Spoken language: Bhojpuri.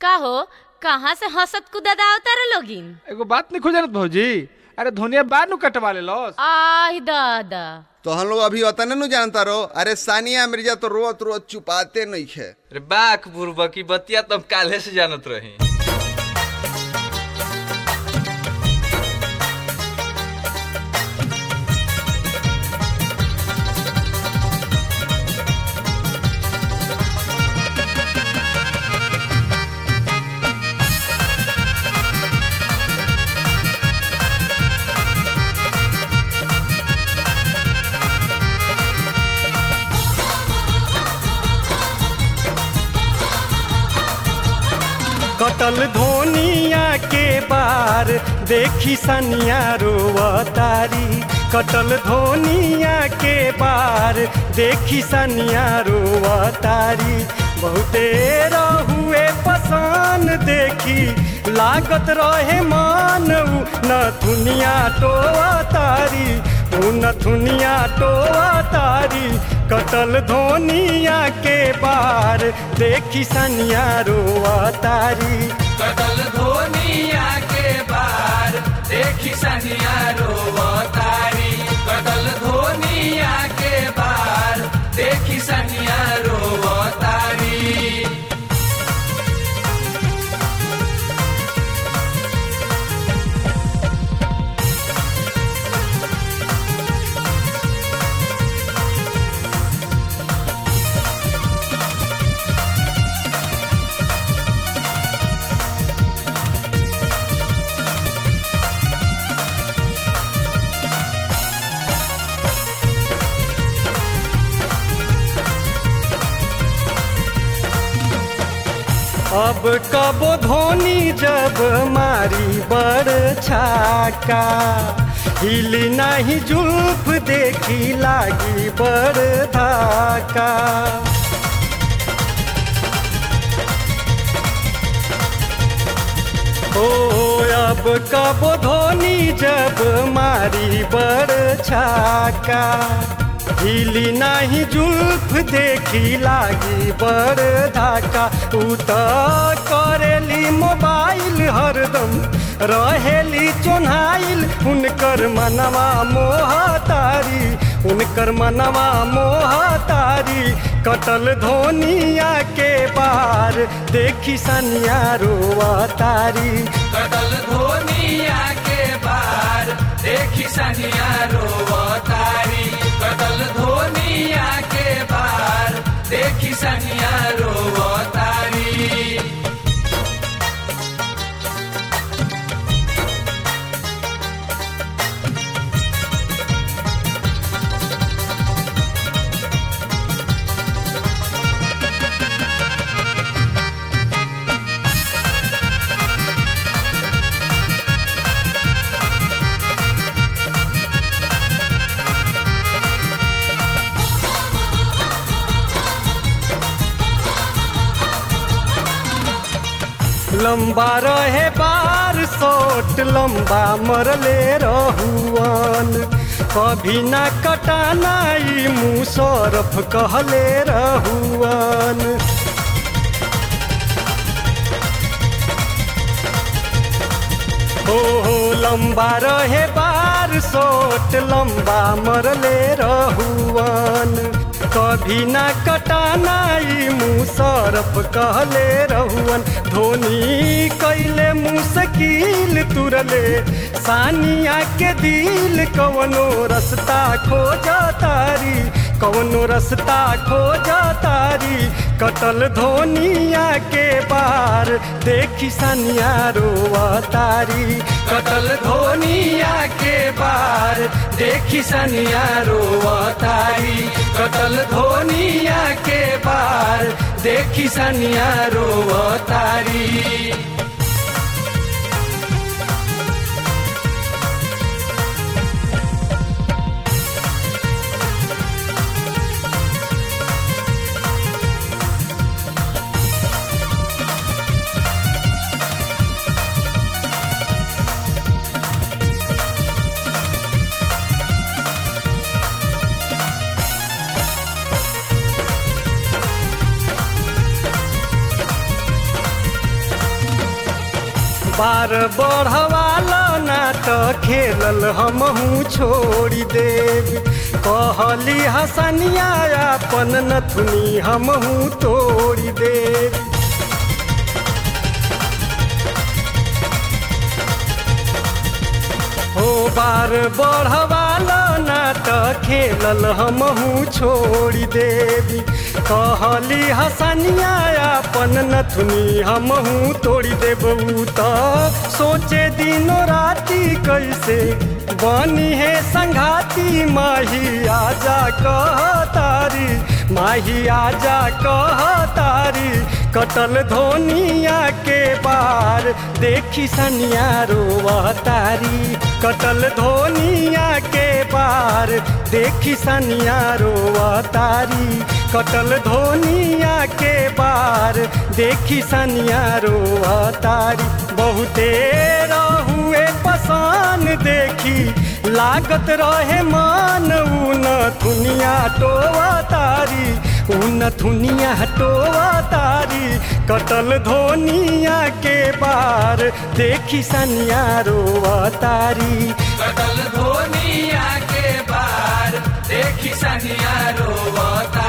का हो कहाँ से हंसत कूदत आवतार लोगिन एगो बात नहीं खोजनत भौजी अरे धोनिया बाद नु कटवा ले लॉस आह दादा तो हम लोग अभी उतने नु जानता रहो अरे सानिया मिर्जा तो रोत रोत चुपाते नहीं खे अरे बाक बुरबा की बतिया तो हम काले से जानत रही कटल धोनिया के बार देखी सनिया रोवतारी कटल धोनिया के बार देखी सनिया रोवतारी बहुते रहुए पसंद देखी लागत रहे मानऊ न दुनिया टोवतारी उ न दुनिया टोवतारी कटल धोनिया के बार देखी सनिया रोवतारी कटल धोनिया के बार देखी सनिया रोवतारी कटल धोनिया के बार देखी सनिया रोवतारी अब कबो धोनी जब मारी बड़ छाका हिली नहीं जुल्फ देखी लागी बड़ धाका ओ अब कबो धोनी जब मारी बड़ छाका हिली नाही जुल्फ देखी लागी बड़ धाका उ त करेली मोबाइल हरदम रहेली चोन्हाइल उनकर मनवा मोहतारी उनकर मनवा मोहतारी कटल धोनिया के बार देखी सनिया रोवतारी कटल धोनिया के बार देखी सनिया रोवतारी कटल धोनिया के बार देखी सनिया रोवतारी लंबा रहे बार सोट लंबा मरले रहुअन कभी ना कटाना ई मुसरफ कहले रहुअन हो हो लंबा रहे बार सोट लंबा मरले रहुअन कभी ना कटाना ई मुसरफ कहले रहुअन धोनी कैले मुश्किल तुरले सानिया के दिल कवनो रस्ता खोज तारी कवनो रस्ता खोज तारी कटल धोनिया के बार देखी सनिया रोवतारी कटल धोनिया के बार देखी सनिया रोवतारी कटल धोनिया के बार देखी सनिया रोवतारी बार बढ़वाला ना तो खेलल हमहू छोड़ी देव कहली हसनिया अपन नथुनी हमहू तोड़ी देव हो बार बढ़वाला ना तो खेलल हमहू छोड़ी देवी कहली हसनिया अपन नथुनी हमहू तोड़ी देबू तो सोचे दिनो राती कैसे बनी है संघाती माही आजा कह तारी माही आजा कह तारी कटल धोनिया के बार देखी सनिया रोवा तारी कटल धोनिया के बार देखी सनिया रोवा तारी कटल धोनिया के बार देखी सनिया रोवा तारी बहुते रहुए पसान देखी लागत रहे मान ऊन थुनिया टोवा तारी ऊन थुनिया टोवा तारी कटल धोनिया के बार देखी सनिया रोवा तारी कटल धोनिया के बार देखी सनिया रोवता